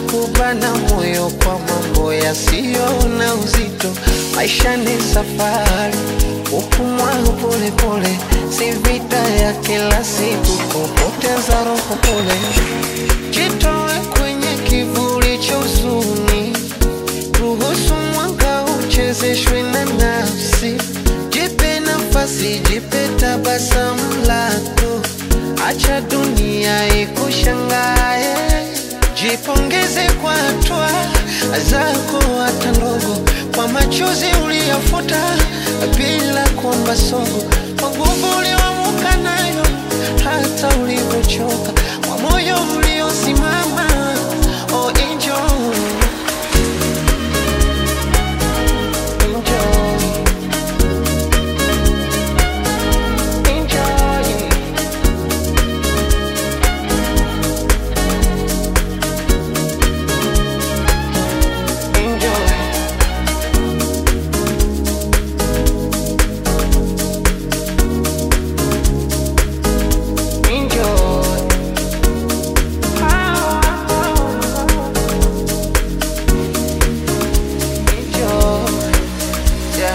kubana moyo kwa mambo yasiyo na uzito. Maisha ni safari, kupumua polepole, si vita ya kila siku, kupoteza roho pole. Jitoe kwenye kivuli cha huzuni, ruhusu mwanga uchezeshwe na nafsi. Jipe nafasi, jipe tabasamu lako, acha dunia ikushangae. Jipongeze kwa hatua zako hata ndogo, kwa machozi uliyafuta bila kuomba sogo, kwa nguvu ulioamuka nayo hata ulivyochoka, kwa moyo uliosimama. Oh, enjoy. Enjoy. Enjoy. Enjoy. Enjoy. Enjoy. Yeah.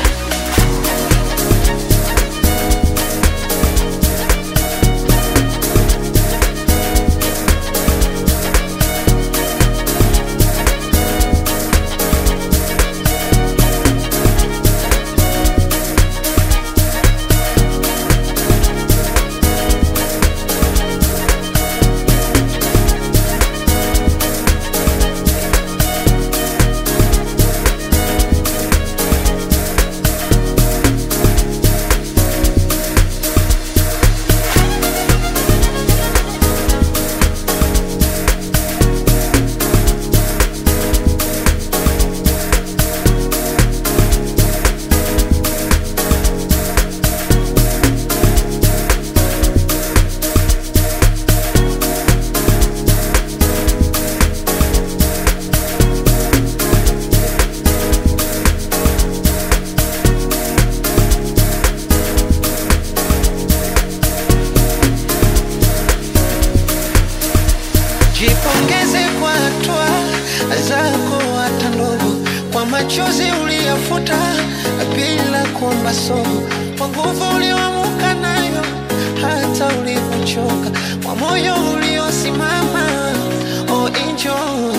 Jipongeze kwa hatua zako hata ndogo, kwa machozi uliyafuta bila kuomba sogo, kwa nguvu ulioamuka nayo hata ulivyochoka, kwa moyo uliosimama. Oh, enjoy.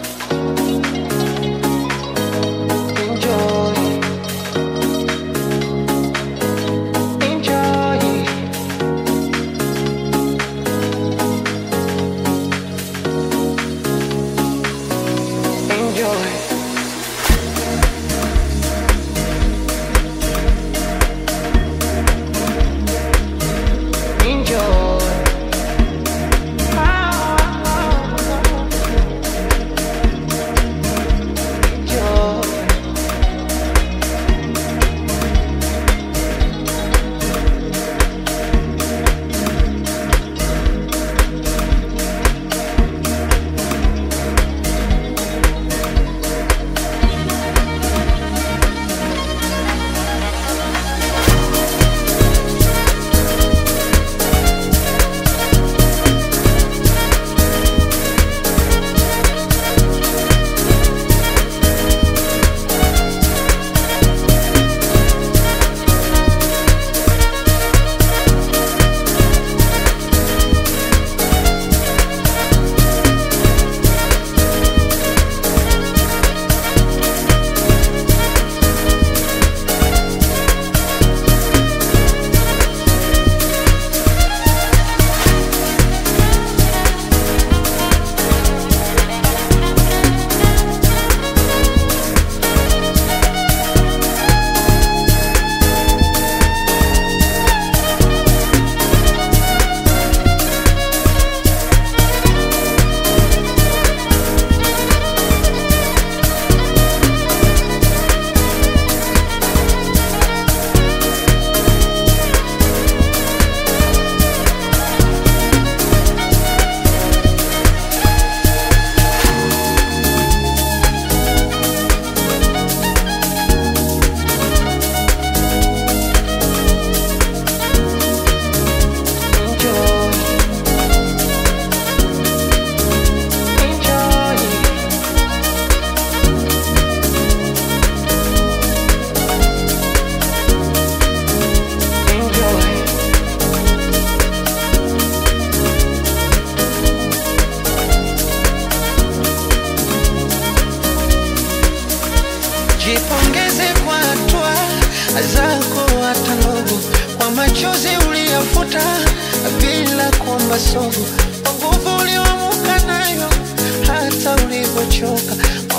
Enjoy. Enjoy. Enjoy. Enjoy. uliyafuta bila kuomba sogo, kwa nguvu ulioamuka nayo hata ulivyochoka